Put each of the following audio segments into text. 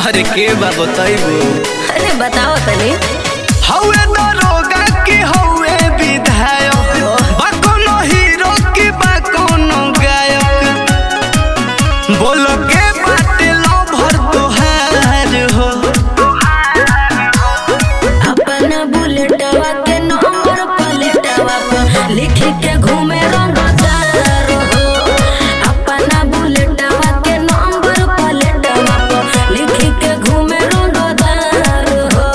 अरे के बा बताइबो अरे बताओ तनी हौवे दरोगा की हौवे विधायक बा कोनो हीरो की बा कोनो गायक बोल के बाटे लभर तोहार हो अपना बुलेटवा के नंबर प्लेटवा पर लिख के घूमे रंगदार हो अपना बुलेटवा के नंबर प्लेटवा पर लिख के घूमे रंगदार हो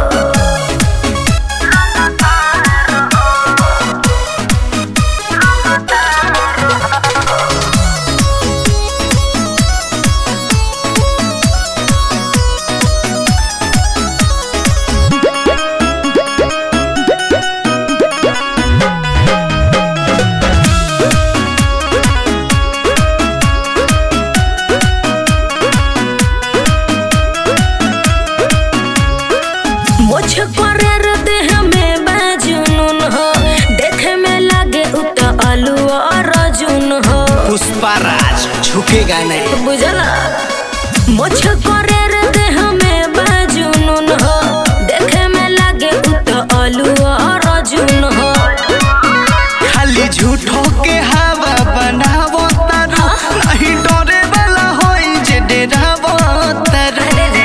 मुझ करे रे देह में बाजुनून हो देखे में लागे उत आलू और रजून हो पुष्पाराज झुकेगा नहीं बुझला मुझ करे रे देह में बाजुनून हो देखे में लागे उत आलू और रजून हो खाली झूठो के हवा बनावो तारू नहीं डरे वाला होई जे डरावो तारू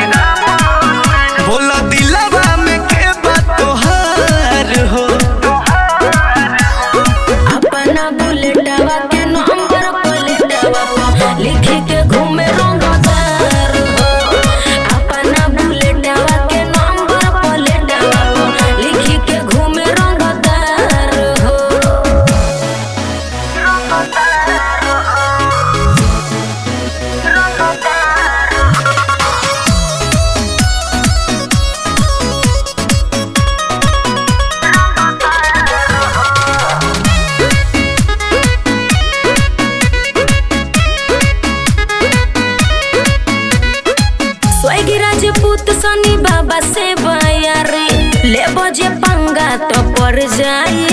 बोला दिलवा में के बात तोहार हो अपना बुलेटवा के नंबर प्लेटवा पर लिख के घूमे रंगदार हो अपना बुलेटवा के नंबर प्लेटवा पर लिख के घूमे रंगदार हो स्वर्गीय राजपूत सनी बाबा से बयारी ले बजे पंगा तो पड़ जाई